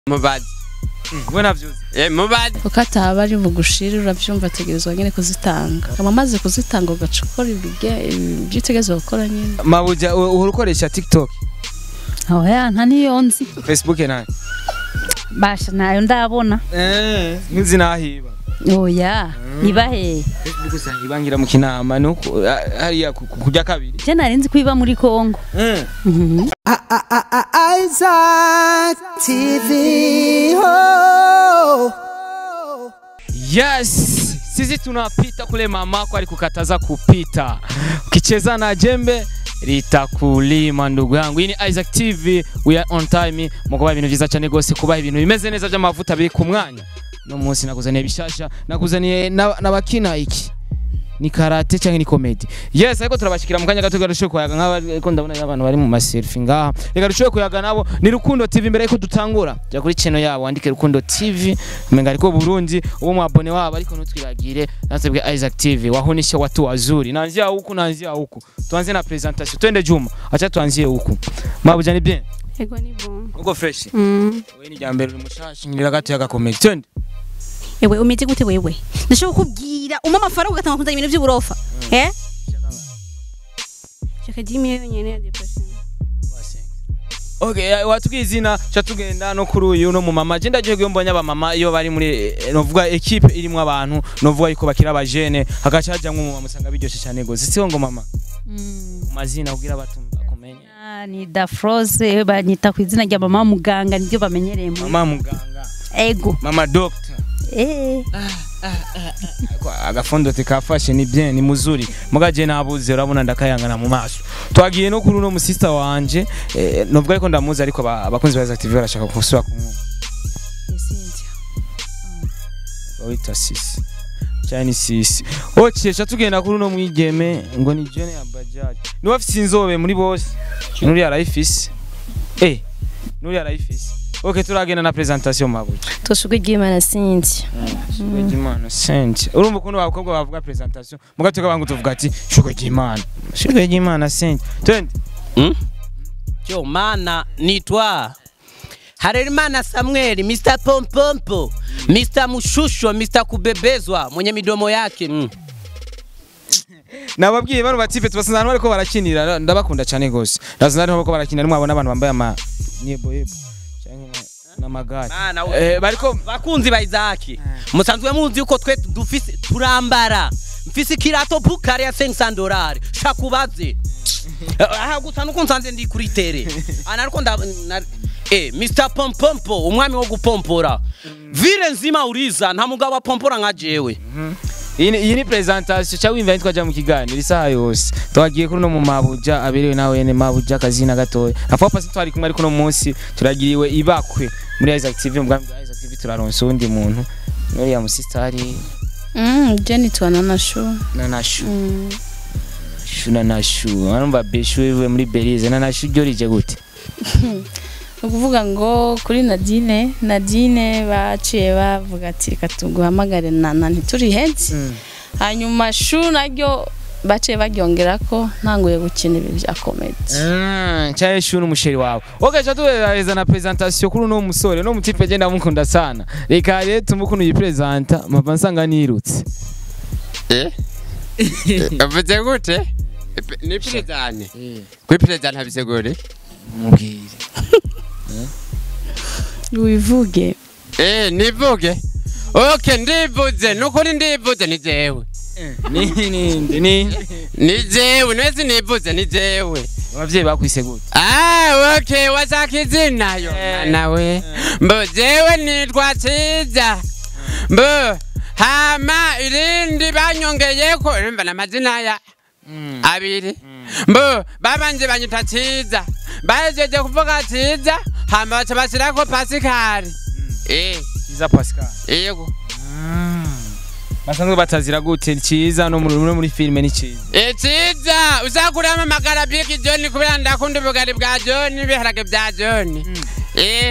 mubazi we navyuzi eh mubazi kuko ataba ari bugushire uravyumva ategerezwa nyene kuzitanga kama amaze kuzitanga ugaca ukora ibige- ibyo utegerezwa gukora nyene mabuja u- uhora ukoresha tiktok oya nta niyo nzi facebook nayo basha nayo ndabona eh nzi nahiba oya iba he facebook usanga ibangira mu kinama nuko ah, hariya ku- ku- kurya kabiri je nari nzi ko iba muri kongo eh Mhm. Isaac TV. Oh. Yes, sisi tunapita kule mamako alikukataza kupita. Ukicheza na jembe litakulima ndugu yangu. Hii ni Isaac TV, we are on time. Mukuba ibintu vyiza cyane gose kubaha ibintu bimeze neza by'amavuta biri ku mwanya. No munsi nakuzaniye bishasha, nakuzaniye na- n'abakina iki ni karate cyangwa ni comedy yes ariko turabashikira mu kanya gato garushoye kuyaga nk'aba ariko ndabona abantu bari mu maselfie ngaha reka rushoye kuyaga nabo ni rukundo tv mbere yuko dutangura jya kuri channel yabo wandike rukundo tv umenga ariko burundi uwo mwabone wabo ariko ntutwiragire nasebwe isaac tv wahunishe watu wazuri nanzia huku nanzia huku tuanze na presentation twende juma acha tuanzie huku mabuja ni bien ego ni bon uko fresh mm. wewe ni jambere uri mushashi ngirira gato yaga comedy twende ewe umeze gute wewe ndashaka kukubwira umpa amafaranga ugatanga kuzana ibintu by'uburofa eh shaka jimi yonyene ya depression Okay, eh, watubwiye izina cha tugenda no kuri uyu no mu mama je ndagiye mbonye aba mama iyo bari muri eh, novuga equipe irimo abantu novuga yuko bakira abajene hagaca hajamwe mu mama usanga biryoshe cyane gose sio ngo mama Mm. mu mazina kugira batumva kumenye Ah, ni dafrose banyita ku izina rya mama muganga nibyo bamenyereye mu mama muganga ego mama doctor eh Kwa- agafondo tikafashe ni bien ni muzuri mugaje nabuze urabona ndakayangana mu maso twagiye no kuri uno musista wanje eh, novuga yuko ndamuzi ariko ba- abakunzi ba Isaac TV barashaka kusura kumwe bawita sisi cyane sisi okay cha tugenda kuri uno mwigeme ngo ni Jenny ya Bajaj niwe afite inzobe muri bose nuri arayifise eh nuri arayifise okay turagenda na presentation mabuja tushugwe ry'imana sinzi shugwe ry'imana sente urumva ukuntu abakobwa bavuga presentation mugatoka bangu tuvuga ati shugwe ry'imana shugwe ry'imana sente twende Yo mana nitwa Harerimana Samuel, Mr. Pompompo, Mr. Mushusho, Mr. Kubebezwa mwenye midomo yake mm. nababwiye bano batipe tubasanze ahantu bariko barakinira ndabakunda cyane gose ndasanze ahantu bariko barakinira nimwabona abantu bambaye ama niebo yebo canke n'amagare Mana, eh bariko bakunzi ba Isaac musanzwe muzi yuko twe dufise turambara mfise kirato bukare ya 500 dolari shakubaze aha gusa nuko nsanze ndi kuri tere ana ariko nda na- eh Mr Pompompo umwami wo gupompora vile nzima uriza nta mugabo apompora nka jewe iyi ni- iyi ni presentation cyangwa wimva twaja mu kiganiro isaha yose twagiye kuri no mu mabuja aberewe nawe yene mabuja kazina gatoya afa pasi twari kumwe ariko no munsi turagiriwe ibakwe muri Isaac TV mu bwami bwa Isaac TV turaronsa undi muntu nuri ya musistari mm, jeni twana na shu na nashu mm. shu na nashu arumva beshu wewe muri Belize na nashu ryo rije gute ni ukuvuga ngo kuri nadine nadine baciye bavuga ati reka tuguhamagare nana ntiturihenze hanyuma shu naryo baciye baryongera ko ntanguye gukina ibi bya komedi Mm, chaye shu n'umusheri wawe okay cha tuweza na presentation kuri uno musore no mutipe je ndamukunda sana reka rero tumukuntu yipresenta mpava nsanga nirutse Eh? Avuze gute? Ni perezane. Kuri perezane habise gute? mubwire wivuge Eh, nivuge. Okay, ndivuze. Nukuri ndivuze ni jewe. ni ni ni Ni jewe, nwese nivuze ni jewe. abavyeyi bakwise gute Ah, okay, washaka izina yo. Nawe. Mbo jewe nitwa Ciza. Mbo hama irindi banyongeyeko urumva n'amazina ya abiri mbo babanje banyita Ciza. Bahejeje kuvuga Ciza hama baca bashyirako Pasikari. Eh, kiza pascal yego. basanzwe batazira gute ciza no muri no muri filime ni ciza Eh, Ciza uzakuramo amagara biki John kubera ndakunda ubugari bwa John ibiharage bya John. Eh,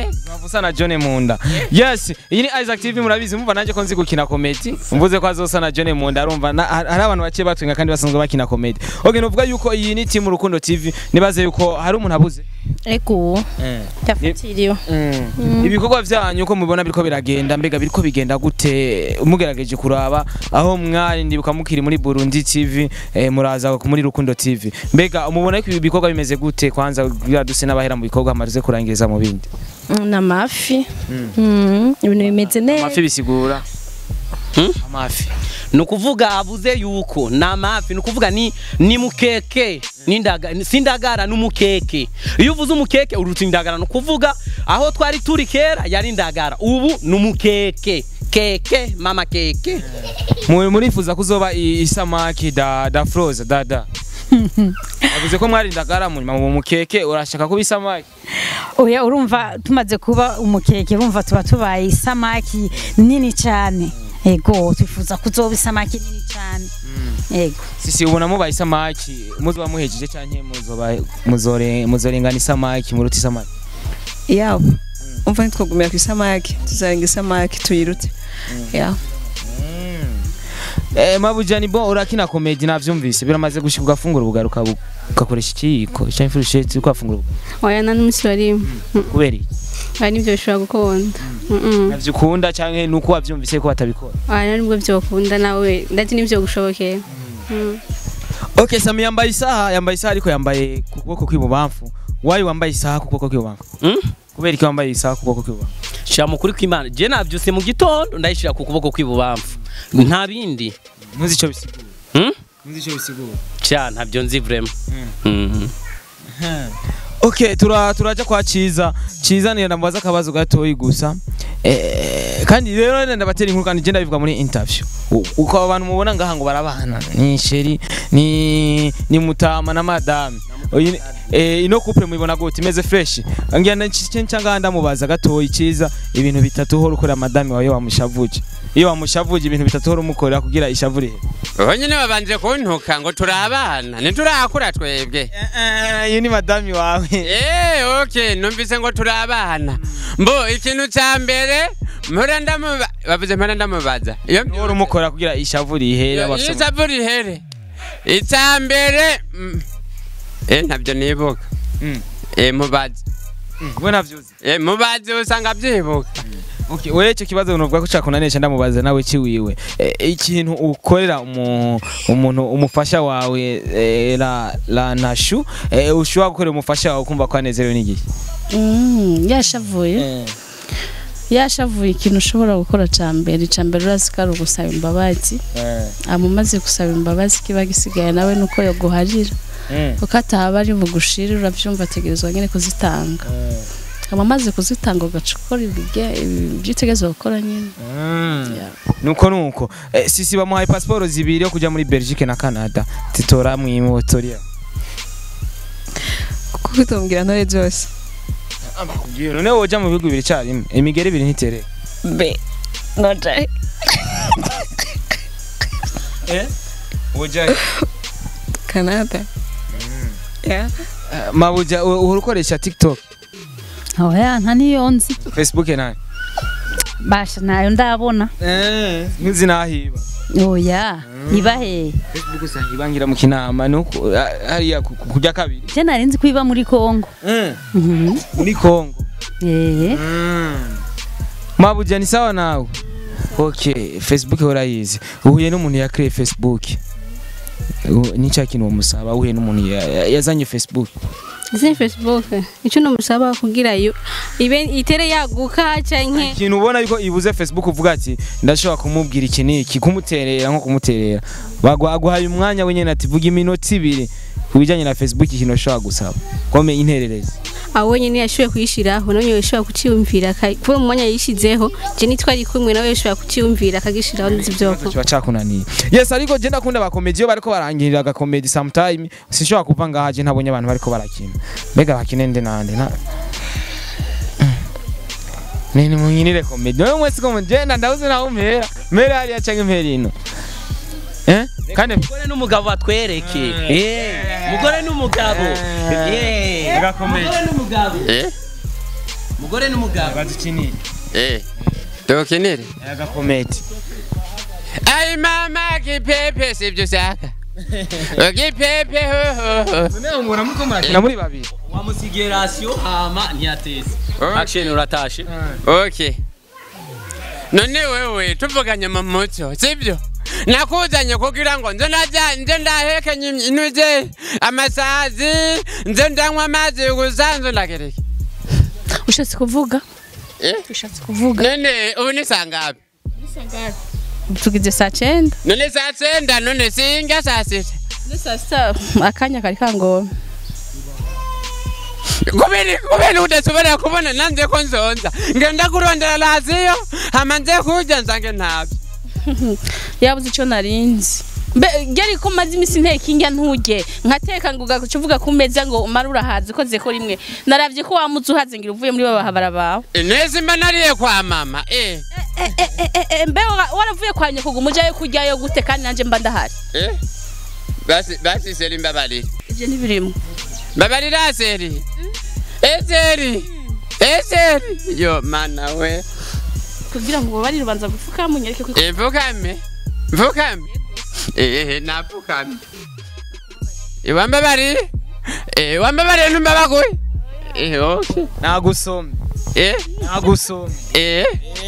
usa na John Munda yes iyi ni Isaac TV murabizi mumva nanjye ko nzi gukina comedy mvuze ko azosa na John Munda arumva na- hari abantu bake batwenga kandi basanzwe bakina comedy okay nuvuga yuko iyi ni team Rukundo TV nibaze yuko hari umuntu abuze ego yafatiriwe ibikorwa byanyu uko mubibona biriko biragenda mbega biriko bigenda gute mugerageje kuraba aho mwari ndibuka mukiri muri Burundi TV eh, muraza muri Rukundo TV mbega mubona ko ibi bikorwa bimeze gute kwanza kugira duse n'abahera mu bikorwa amaze kurangiriza mu bindi ni amafi Mm, ibintu bimeze neza amafi bisigura Hmm? amafi ni ukuvuga avuze yuko ni amafi ni ukuvuga ni ni mukeke n'indaga ni- si indagara n'umukeke iyo uvuze umukeke uruta indagara ni ukuvuga aho twari turi kera yari indagara ubu ni umukeke keke mama keke Mu- murifuza kuzoba i- isamaki da da froze da da avuze ko mwari indagara mu nyuma mu mukeke urashaka kuba isamaki oya urumva tumaze kuba umukeke urumva tuba tubaye isamaki nini cyane ego twifuza kuzoba isamaki nini cyane ego sisi ubona mubaye isamaki muzoba muhejeje canke muzoba muzore muzorengana isamaki muruta isamaki yawe umva ntitwagumira ku isamaki tuzarenga isamaki tuyirute yawe Eh, mabujani bo urakina komedi navyumvise biramaze gushika ugafungura ubugaruka bu- ugakoresha ikiyiko canke ifurusheti uko wafungura ubugaruka. oya nta n'umunsi warimwe kubera iki oya nibyo bishobora gukunda Mm-mm. navyo ukunda canke nuko wavyumvise ko batabikora oya nibwo byokunda nawe ndetse nibyo gushobokeye Mm. okay sami yambaye isaha yambaye isaha ariko yambaye ku kuboko kw'ibubamfu wayi wambaye isaha ku kuboko kw'ibubamfu Hmm? kubera iki wambaye isaha ku kuboko kw'ibubamfu shira mu kuri kw'imana je navyuse mu gitondo ndayishira ku kuboko kw'ibubamfu nta bindi ntuzi ico bisigura Hmm? ntuzi ico bisigura ca ntavyo nzi vraiment Mhm. okay tura turaja kwa ciza ciza ni ndamubaza akabazo gatoyi gusa eh, kandi rero ndabatera inkuru kandi je ndabivuga muri interview U- uko abantu mubona ngaha ngo barabana ni sheri ni ni mutama na madame Oyi ni- eh, ino couple mubibona gute imeze fresh ngira ncanga ndamubaza gatoyi ciza ibintu bitatu hora ukora madame wawe wamushavuje iyo wamushavuje ibintu bitatu hora umukorera kugira ishavure ubu nyine babanje kuntuka ngo turi abana ntiturakura twebwe iyo ni madame wawe Eh, okay, numvise ngo turi abana. Mbo ikintu ca mbere mpora ndamuba bavuze mpora ndamubaza. Iyo hora umukora kugira ishavure ihere abafise- isaburi here. Ica mbere mm, eh ntabyo nibuka. Mm. Eh mubaze. we navyuzi Eh mubaze usanga byibuka. Okay, wewe icyo kibazo nuvuga ko cakunanisha ndamubaza nawe ciwiwe e, ikintu ukorera umu, umuntu umufasha wawe e, la, la nashu e, ushobora gukorera umufasha wawe kumva ko anezerewe n'igihe Mm, yashavuye yashavuye ikintu ushobora gukora cya mbere icya mbere urazi ko ari ugusaba imbabazi hama umaze gusaba imbabazi kiba gisigaye nawe nuko yoguharira kuko ataba ari bugushire urabyumva ategerezwa nyine kuzitanga hama amaze kuzitanga ugaca ukora ibige- ibyo utegerezwa gukora nyine Yeah. nuko nuko e, sisi bamuhaye pasiporo zibiri yo kuja muri Belgique na Canada titora mwimotoria kuko utombwira ntore byose none woja mu bihugu bibiri carimwe imigeri ibiri ntitere be noja woja canada Yeah. mabuja u- uhora ukoresha TikTok oya nta niyo nzi Facebook nayo basha nayo ndabona eh ntuzi nahiba oya iba he Facebook usanga ibangira mu kinama nuko ah, hariya ku- ku- kurya kabiri je nari nzi ko iba muri Kongo Mhm. muri Kongo eh mabuja ni sawa nawe okay Facebook urayizi uhuye n'umuntu ya create Facebook U- ni cya kintu umusaba uhuye n'umuntu ya- ya- yazanye Facebook Izi Facebook icyo numusaba kugira yo ibe itere yaguka canke ikintu ubona yuko ibuze Facebook uvuga ati ndashobora kumubwira iki n'iki kumuterera nko kumuterera bagwa aguhaye umwanya wenyine ati vuga iminota ibiri ku bijyanye na Facebook ikintu ushobora gusaba kome intererezi aho nyine yashoboye kuyishiraho nawe yashobora kuciyumvira aka- kubera umwanya yishizeho je nitwari kumwe nawe yashobora kuciyumvira akagishiraho nzi byoko kiba cakunaniye yes ariko je ndakunda abakomedi iyo bariko barangirira agakomedi sometime sinshobora kuva ngaha je ntabonye abantu bariko barakina mbega bakine nde nande na nini munyinire komedi wewe mwese komedi je ndawuze nawe umpera mpera hariya canke mpera ino eh kandi umugore n'umugabo batwereke Eh, umugore n'umugabo Eh, agakomedi umugore n'umugabo Eh? umugore n'umugabo badukinire Eh. Tukinire. agakomedi Ai mama kipepe sivyo ushaka. Kipepe ho ho ho. noneho mura muko murakina muri babiri wamusigiye rasiyo hama ntiyateze Oh. action uratashe Okay. None wewe tuvuganye mu muco sivyo? nakuzanye kugira ngo nze ndaja nze ndahekenya inuze amasazi nze ndanywa amazi gusa nze ndagereke ushatse kuvuga Eh? ushatse kuvuga none ubu ni saa ngapi tugize saa cyenda none saa senda none singa saa sita saa sita akanya kari kangora kubera kubera udashobora kubona nanze ko nzonza ngenda kurondera rasiyo hama nze kurya nsange ntabyo yabuze icyo narinzi mbe geri ko maze iminsi nteka indya ntuge nkateka ngo ugaca uvuga ku meza ngo umare urahaze koze ko rimwe naravye ko wamuze uhaze ngira uvuye muri babahabara bawe neza mba nariye kwa mama eh Eh, eh, eh, eh, eh, mbe wa- waravuye kwa nyoko ngo umujayo kuryayo gute kandi nanje mba ndahari eh basi basi seri mbabarira ivyo ntibirimo mbabarira seri eh seri eh seri yo mana we kugira ngo ubabarire ubanza gufuka munyereke ko Eh, mfukame mfukame eh napfukame Eh, wambabarire eh wambabarire numbabaguye eh okay nagusomye eh nagusomye eh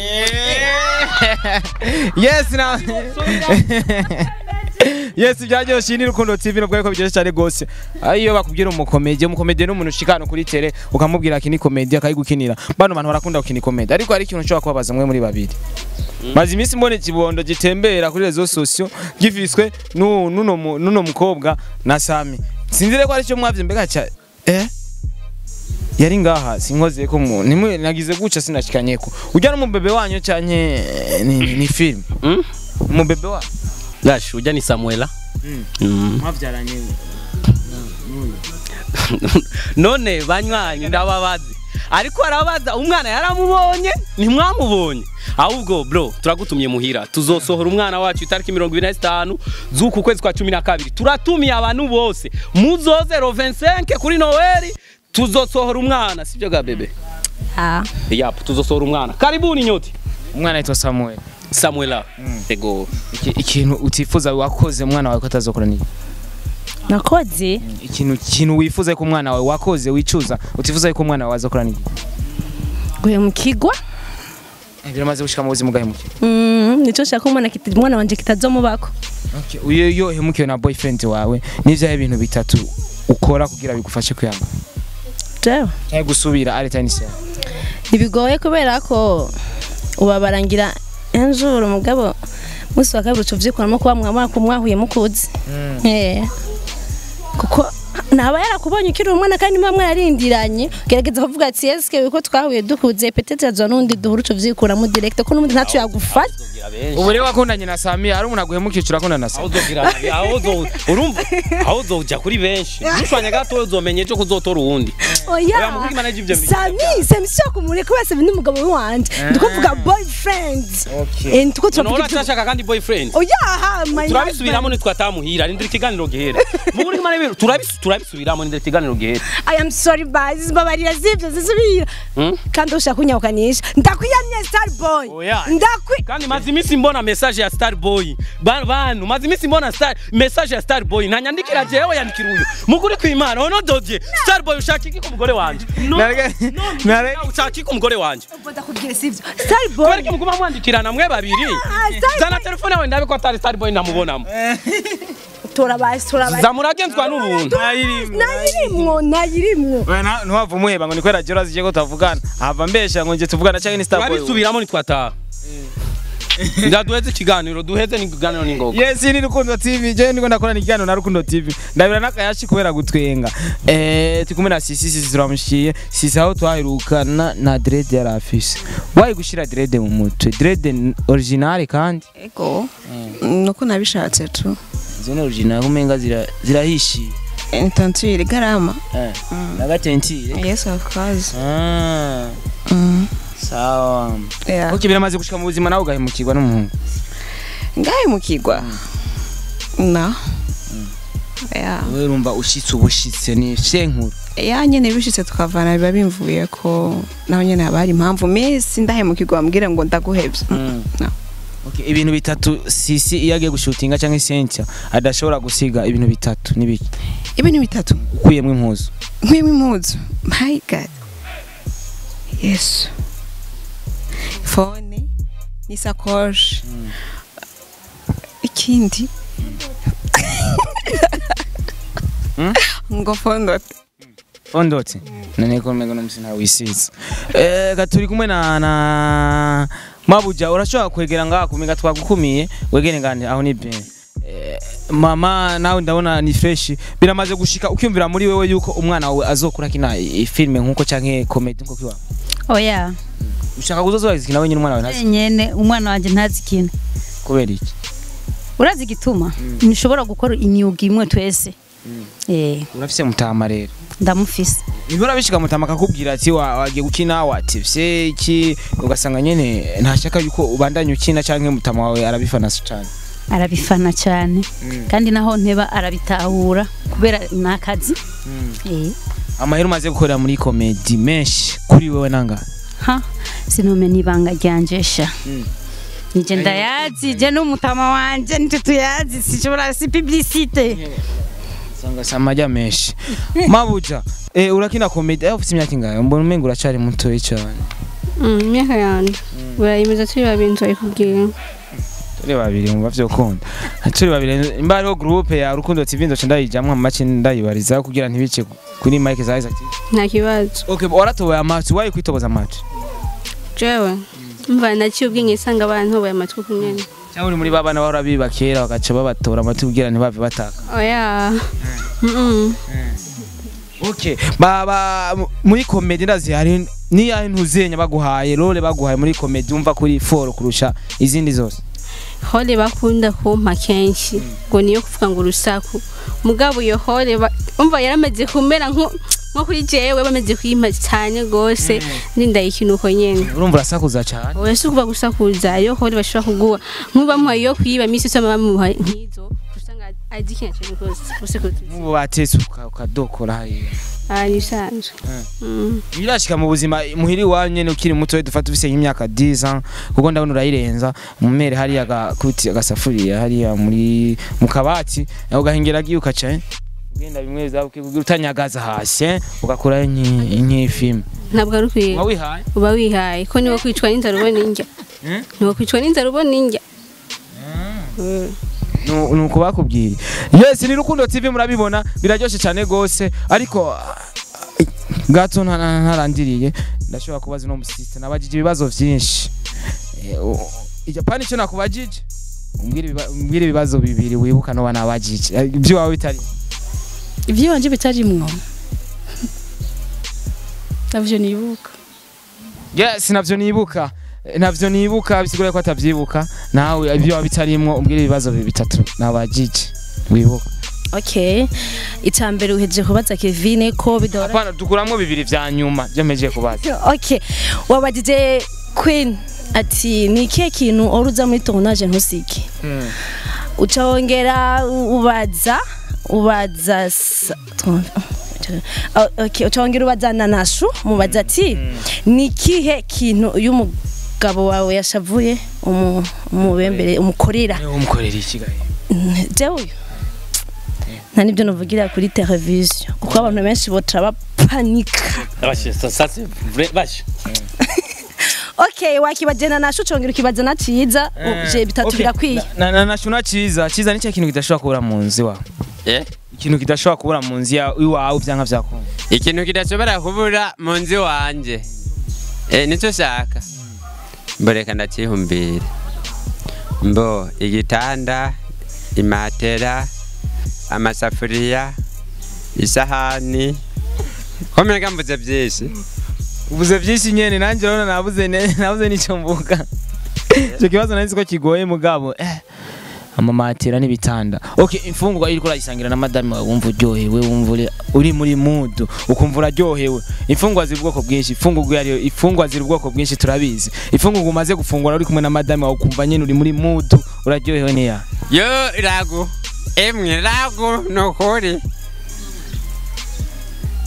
yes na yes byaryoshye ni rukundo tv nubwo ariko biryoshye cyane gose iyo bakubwira umukomedi umukomedi ni umuntu ushikana kuri tele ukamubwira ati ni komedi akayigukinira bano bantu barakunda gukina komedi ariko hari ikintu ushobora kubabaza mwe muri babiri maze iminsi mbona ikibondo gitembera kuri rezo sosiyo gifiswe n'u- n'uno mu- n'uno mukobwa na sami sinzire ko ari cyo mwavye mbega cya eh yari ngaha sinkoze ko mu nimwe nagize guca sinashikanyeko ujya no mu bebe wanyu cyanke ni, ni, ni film Mm? mu bebe wa gashi ujya ni samuela Mm. mwavyaranye none banywanyi ndababaze ariko arabaza umwana yaramubonye ntimwamubonye ahubwo bro turagutumye muhira tuzosohora umwana wacu itariki mirongo ibiri na zitanu z'uku kwezi kwa cumi na kabiri turatumiye abantu bose muzoze ro 25 kuri noweli tuzosohora umwana sibyo ga bebe ah yapu tuzosohora umwana karibuni nyoti umwana yitwa Samuel samuela ego Iki- ikintu utifuza wakoze umwana wawe ko atazokora ni nakoze ikintu ikintu wifuza ko umwana wawe wakoze wicuza utifuza ko umwana wawe azokora ni guhe mu kigwa biramaze gushika mu buzima bwahemukiye Mm, nico nshaka umwana kita umwana wanje kitazomubako okay. uyo yo hemukiwe na boyfriend wawe n'ivyahe bintu bitatu ukora kugira bigufashe kuyamba jewe cyangwa gusubira ari tiny cell ntibigoye kubera ko ubabarangira injuru mugabo musi wa kabiri tuvyikuramo kuba mwamara kumwahuye mukuzi Eh. kuko naba yarakubonye ukiri umwana kandi muba mwararindiranye gerageza kuvuga ati eske uko twahuye dukuze petete azo nundi duhuru tuvyikuramo direct ko n'undi ntaco yagufata ubu rero wakundanye na Sami ari umuntu aguhemukiye urakundana na aho Sami uzogira aho uzo urumva aho uzoja kuri benshi mushwanya gato uzomenye ejo kuzotora uwundi oya Oya, muvuge imana y'ivyo bintu. sami sami sio kumureka wese ni umugabo wanje ndikuvuga boyfriend Okay. eh ndiko none turavuga ibyo urashaka kandi boyfriend oya ha my turabisubiramo nitwatamuhira rindira ikiganiro gihere muburyo imana y'ibintu turabis- turabisubiramo rindira ikiganiro gihere I am sorry guys mbabarira zivyo zisubira Hmm? kandi ushaka kunyahukanisha ndakwiyamye star boy Oya. ndakwi kandi maze iminsi mbona message ya star boy Ba- bantu maze iminsi mbona star message ya star boy ntanyandikira jewe yandikira uyu mukuri kwimana ono dodye star boy ushaka iki ku mugore wanje No, Nareke- none nareke- nawe ushaka iki ku mugore wanje ndakubwira sivyo star boy kubera ko muguma mwandikirana mwe babiri Ah, Star zana telefone yawe ndabe ko atari star boy namubonamo turabasi turabasi zamuragenzwa n'ubuntu nayirimwo nayirimwo ntiwava umuheba ngo ni kubera jora zije ko tavugana hava mbesha ngo nje tuvugana cyangwa ni star boy turabisubiramo nitwataha ndaduheze ikiganiro duheze n'ikiganiro n'ingoga yes ni rukundo tv je niko ndakora ikiganiro na rukundo tv ndabira n'akayashi kubera gutwenga eh turi kumwe na sisi sisi turamushiye sisi aho twaherukana na dread yari afise wayi gushira dread mu mutwe dread n- original kandi ego nuko nabishatse tu izo ni original kumenga zira zirahishiye intantire garama eh nagatentire yes of course ah Mm. sawa yeah okay biramaze gushika mu buzima nawe ugahemukirwa n'umuhungu ngahe mukigwa na yeah wewe urumva ushitse ubushitse ni shenkuru ya nyene bishitse tukavana biba bimvuye ko naho nyene haba hari impamvu misi ndahemukirwa bambwira ngo ndaguhevye No. Okay, ibintu bitatu sisi iyo agiye gushutinga cyangwa Cynthia adashobora gusiga ibintu bitatu n'ibiki ibintu bitatu ukuyemo impuzu nkuyemo impuzu my god yesu fone n'isakoshi ikindi ngo fondote fondotse none ko mego nomsi nta wisize eh gaturi kumwe na na mabuja urashobora kwegera ngaha kumenga twagukumiye wegere ngane aho ni bien Eh, mama nawe ndabona ni fresh biramaze gushika ukyumvira muri wewe yuko umwana wawe azokura kina i- filme nkuko canke comedy nkuko kiwa oya ushaka kuzozoba zikina wenyine umwana wawe ntazi nyene umwana wanje ntazi ikintu kubera iki urazi igituma ntushobora gukora imyuga imwe twese eh urafise mutama rero ndamufise Ibura bishika mutama akakubwira ati wa- wagiye gukina wativye iki ugasanga nyene ntashaka yuko ubandanya ukina canke mutama wawe arabifana cyane arabifana cyane kandi naho nteba arabitahura kubera ni akazi eh amahera umaze gukorera muri komedi menshi kuri wewe nanga ha sinomenya ibanga ryanje sha nije ndayazi je n'umutama wanje nitwe tuyazi sishobora si publicite sanga samajya menshi mabuja eh urakina komedi eh ufite imyaka ingahe mbona umenga uracari mutoyi cyane Mm, imyaka yanje urayimeza turi babiri nzabikubwira turi babiri mu bavyo kunda turi babiri imba hariho groupe ya rukundo tv ndoce ndayijamwo amaci ndayibariza kugira ntibice kuri mike za Isaac TV. nta kibazo okay waratoboye amaci wayi kwitoboza amaci jewe mva naciye ubwenge nsanga abantu amatwi ku nyene cyangwa uri muri babana bahora biba kera bagaca babatora amati kugira ntibave bataka oya Mm-mm. okay baba mu- muri komedi ndazi hari niyahe ntuzenya baguhaye role baguhaye muri komedi umva kuri foro kurusha izindi zose hole bakunda kumpa kenshi ngo niyo kuvuga ngo urusaku mugabo iyo hole ba- umva yaramaze kumera nko nko kuri jewe bamaze kuyimpa cyane gose ndindayikina uko nyene urumva urasakuza cyane oya si ukuvuga gusakuza iyo hole bashobora kuguha nk'uba muhaye iyo kwiba misi yose baba bamuha nk'izo usanga agikina cyane rwose gusekuza nk'ubu batetse uka- ukadokora hariya aha ni isanzwe Mm. birashika mu buzima muhiri iwanyu nyene ukiri muto dufata ufise nk'imyaka 10 ans kuko ndabona urayirenza mumere hariya agakuti agasafuriya hariya muri mu kabati nawe ugahengera agiye ukaca eh, ugenda bimwe zabuke kugira utanyagaza hasi eh, ugakora nk'ifilm ntabwo ari ukwiye uba wihaye uba wihaye ko niwo kwicwa n'inzara ubona indya Mm? niwo kwicwa n'inzara ubona indya Nu- nuko bakubwira yes ni rukundo tv murabibona biraryoshe cyane gose ariko ah, gato nta- nta- ntarandiriye ndashobora kubaza uno musiste nabajije ibibazo vyinshi Eh, u- ijapani cyo nakubajije umbwire ibiba- umbwire ibibazo bibiri wibuka no banabajije Eh, iby'iwawe bitari iby'iwanje bitarimwo navyo nibuka yes navyo nibuka Eh, navyo nibuka bisigura ko atavyibuka nawe ibyo bitarimwo umbwire ibibazo bibiri bitatu nabajije wibuka okay icambere uhejeje kubaza Kevin ko bidora Hapana dukuramwo bibiri vya nyuma byo mpejeje kubaza okay wabajije Queen ati ni ikihe kintu ora uza muri tournage ntusike ucawongera ubaza ubaza sa- twumva. Oh, okay ucawongera ubaza nanashu mubaza ati ni ikihe kintu uyu mugabo wawe yashavuye umu- umubembere umukorera umukorera iki gahe jewe uyu nta nibyo navugira kuri televiziyo kuko abantu benshi boca bapanika Vache, ça, ça c'est vrai, vache. okay wakibajena nasho ucongera ukibaza na ciza je bitatu Okay. birakwiye na na na shuna ciza ciza nicyo kintu kidashobora kubura mu nzu iwawe Eh? ikintu kidashobora kubura mu nzu ya- iwawe byanka byakunda ikintu kidashobora kubura mu nzu wanje eh, nicyo shaka mboreka ndakihumbira mbo igitanda imatera amasafuriya isahani komeka mvuze byinshi uvuze byinshi nyene nanjye rero nabuze ne- nabuze n'icyo mvuga icyo kibazo nari nzi ko kigoye mugabo eh amamatera n'ibitanda okay imfungurwa iriko urayisangira na madame wawe wumva uryohewe wumva uri- uri muri mood ukumva uraryohewe imfungurwa ziri ubwoko bwinshi imfungurwa yariyo imfungurwa ziri ubwoko bwinshi turabizi imfungurwa umaze gufungura uri kumwe na madame wawe ukumva nyene uri muri mood uraryohewe niya yo ragu emwe ragu nukuri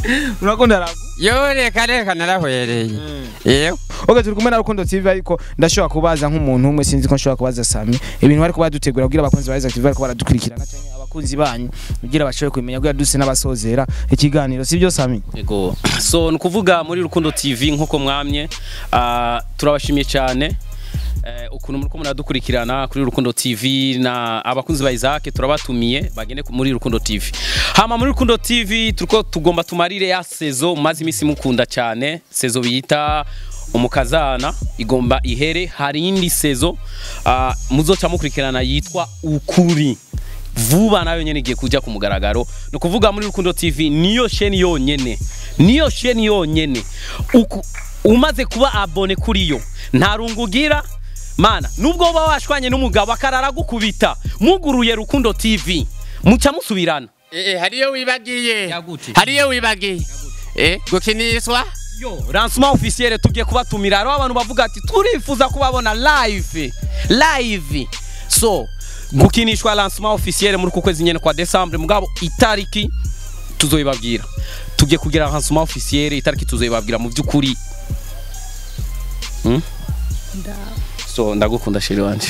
urakunda ragu yo reka reka narahwereye yego Okay turi kumwe na Rukundo TV ariko ndashobora kubaza nk'umuntu umwe sinzi ko nshobora kubaza Sami ibintu bariko badutegura kugira abakunzi ba Isaac TV bariko baradukurikirana canke abakunzi banyu kugira bashobore kumenya kugira duse n'abasozera ikiganiro sivyo Sami Ego. So ni ukuvuga muri Rukundo TV nk'uko mwamye ah, turabashimiye cyane eh, ukuntu muriko muradukurikirana kuri Rukundo TV na abakunzi ba Isaac turabatumiye bagende ku- muri Rukundo TV. Hama muri Rukundo TV turiko tugomba tumarire ya sezo mumaze imisi mukunda cyane sezo bita umukazana igomba ihere hari indi sezo ah, muzoca mukurikirana yitwa ukuri vuba nayo nyene igiye kuja ku mugaragaro ni ukuvuga muri rukundo tv niyo sheni yonyene niyo sheni yonyene Uku, umaze kuba abone kuri yo nta rungu ugira mana nubwo uba washwanye n'umugabo akarara gukubita muguruye rukundo tv muca musubirana Eh, hariyo wibagiye hariyo wibagiye eh gukinishwa yo lancement officiel tugiye kubatumira hariho abantu bavuga ati turifuza kubabona live live so gukinishwa lancement officiel muri uku kwezi nyene kwa Desembre mugabo itariki tuzoyibabwira tugiye kugira lancement officiel itariki tuzoyibabwira mu by'ukuri hmm? so ndagukunda sheri wanje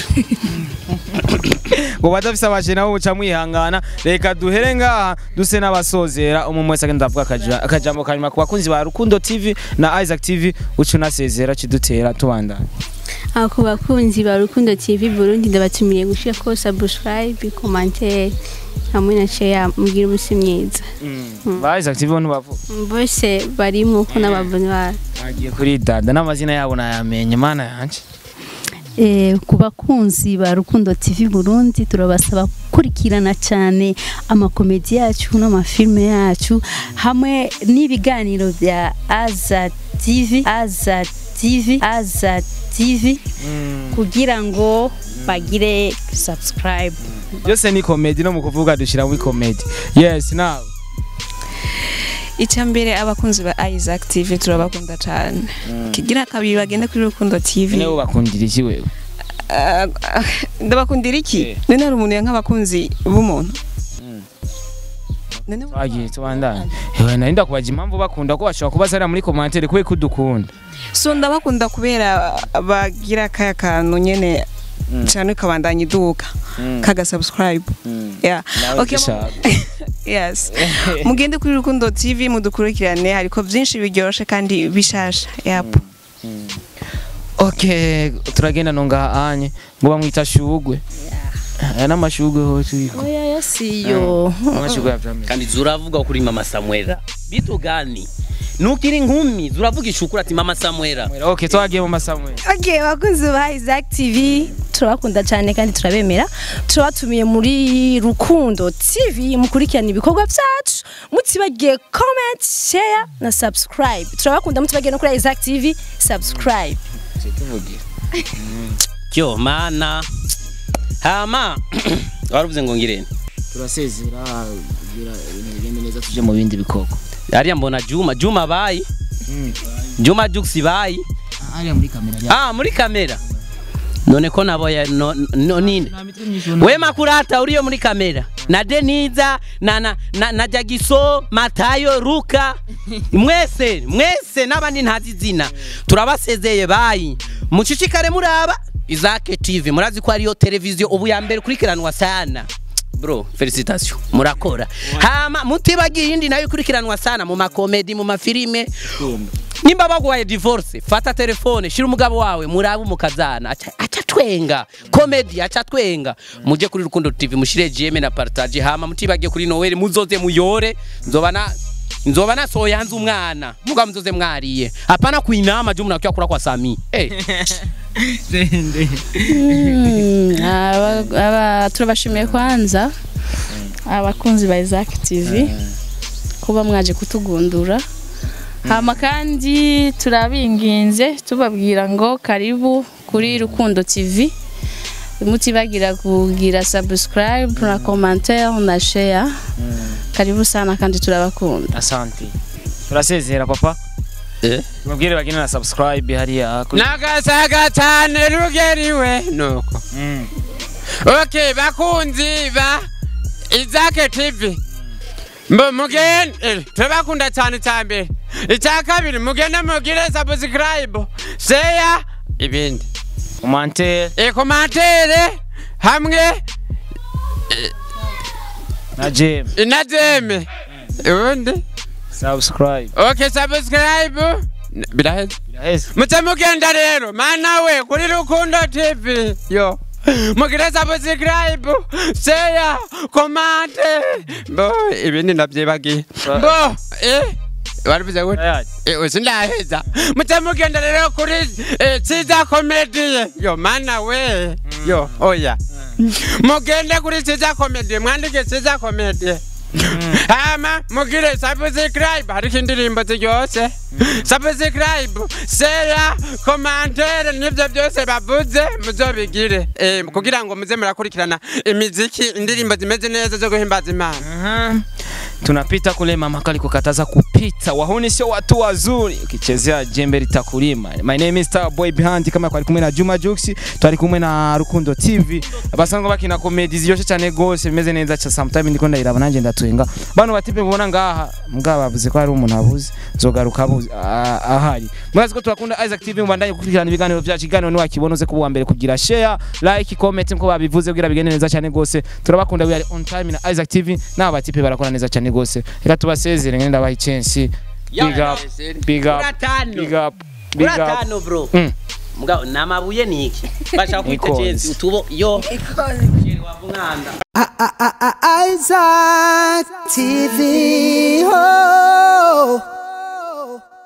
ngo badafise abaje nabo muca mwihangana reka duhere ngaha duse n'abasozera umwe wese agenda avuga akaja- akajambo kanyuma ku bakunzi ba Rukundo TV na Isaac TV uca unasezera kidutera tubandana aho ku bakunzi ba rukundo tv burundi ndabatumiye gushira ko subscribe commentaire hamwe na share mugira umunsi mwiza ba Isaac TV bo bavuga bose barimo ko n'ababoni babo agiye kuri dada n'amazina yabo nayamenye mana yanje Eh, ku bakunzi ba Rukundo TV Burundi turabasaba gukurikirana cyane amakomedi yacu n'amafilme yacu hamwe n'ibiganiro bya Aza TV Aza TV Aza TV kugira ngo bagire subscribe byose ni comedy no mu kuvuga dushira muri comedy yes now icya mbere abakunzi ba Isaac TV turabakunda cyane kigira kabiri bagende kuri Rukundo TV niwe bakundira iki wewe Ah, ah, ndabakundira iki none hari umuntu yanka abakunzi b'umuntu None twagiye tubandanye ewe nari ndakubaza impamvu bakunda ko bashobora kubaza muri commentaire kubera ko udukunda so ndabakunda kubera bagira kaya kantu nyene cyane kabandanya iduka kaga subscribe yeah Nawe okay gishaka. yes mugende kuri Rukundo TV mudukurikirane hariko byinshi biryoshe kandi bishasha yep okay turagenda nonga anye ngo bamwita shugwe aya n'amashugwe hose uriko oya yo siyo amashugwe ya vyamera kandi zuravuga kuri mama Samuela bitu gani nukiri nkumi zuravuga ishukura ati mama Samuela okay twagiye mu masamwe Okay, bakunzi ba Isaac TV turabakunda cyane kandi turabemera turabatumiye muri Rukundo TV mukurikirana ibikorwa byacu mutibagiye comment share na subscribe turabakunda mutibagiye no kuri Isaac TV subscribe kyo mana hama waravuze ngo ngirene turasezera kugira ibintu bigende neza tuje mu bindi bikoko hariya mbona Juma Juma bayi Juma Jux bayi hariya muri kamera ah muri kamera none ko naboya no, no nine we makurata uriyo muri kamera na Deniza na na, na, na Jagiso Matayo Ruka mwese mwese n'abandi ntazi izina turabasezeye bayi mucicikare muraba Isaac TV murazi ko ariyo televiziyo ubu ya mbere kurikiranwa sana bro felicitation murakora hama mutibagiye iyindi nayo ikurikiranwa sana mu makomedi mu mafilime nimba baguhaye divorce fata telefone shira umugabo wawe murabe umukazana aca aca twenga comedy aca twenga muje kuri rukundo tv mushire jeme na partage hama mutibagiye kuri noel muzoze muyore nzoba na nzoba nasohoye hanze umwana muga muzoze mwariye hapana kuinama juu mnakia kula kwa sami hey. Mm, aba- aba- turabashimiye kwanza abakunzi ba Isaac TV kuba mwaje kutugundura hama kandi turabinginze tubabwira ngo karibu kuri Rukundo TV mutibagira kugira subscribe na commentaire na share karibu sana kandi turabakunda asante turasezera papa eh mubwire bagine na subscribe hariya kuri nagasaga cyane rugeriwe nuko okay bakunzi ba Isaac TV mbo mugende turabakunda cyane cya mbere icya kabiri mugende mugire subscribe share ibindi komantere ikomantere hamwe na jeme inajeme ubundi subscribe okay subscribe biraheze biraheze muce mugenda rero mana we kuri rukundo tv yo mugire subscribe share komante bo ibindi ndabyibagiye bo eh warivuze gute Tayari. Eh, sindaheza muce mugenda rero kuri eh, Ciza comedy yo mana we yo oya mugende kuri Ciza comedy mwandike Ciza comedy hama mugire subscribe hariko indirimbo ziryose subscribe share commentaire nivyo byose bavuze muzobigire eh, kugira ngo muze murakurikirana imiziki indirimbo zimeze neza zo guhimbaza imana Aha. tunapita kule mama kali kukataza kupita wahuni sio watu wazuri ukichezea jembe litakulima my name is Star Boy Behind kama kwari kumwe na Juma Jux twari kumwe na Rukundo TV basanzwe bakina comedy ziryoshe cyane gose bimeze neza cha sometime ndiko ndayiraba nanje ndatwenga bano batipe mubona ngaha mbwa bavuze ko hari umuntu abuze zogaruka abuze ah, ahari murazi ko turakunda Isaac TV mubandanye gukurikirana ibiganiro byacu iganiro ni wakibona uze kuba mbere kugira share like comment nko babivuze kugira bigende neza cyane gose turabakunda we are on time na Isaac TV n'aba batipe barakora neza cyane gose reka tubasezere ngende ndabaha chance big up big up Uratano. big up big up uratano bro Mm. mugabo namabuye niki bashaka kwita Ikonzi. jensi utubo yo wavumwanda Isaac TV. Oh.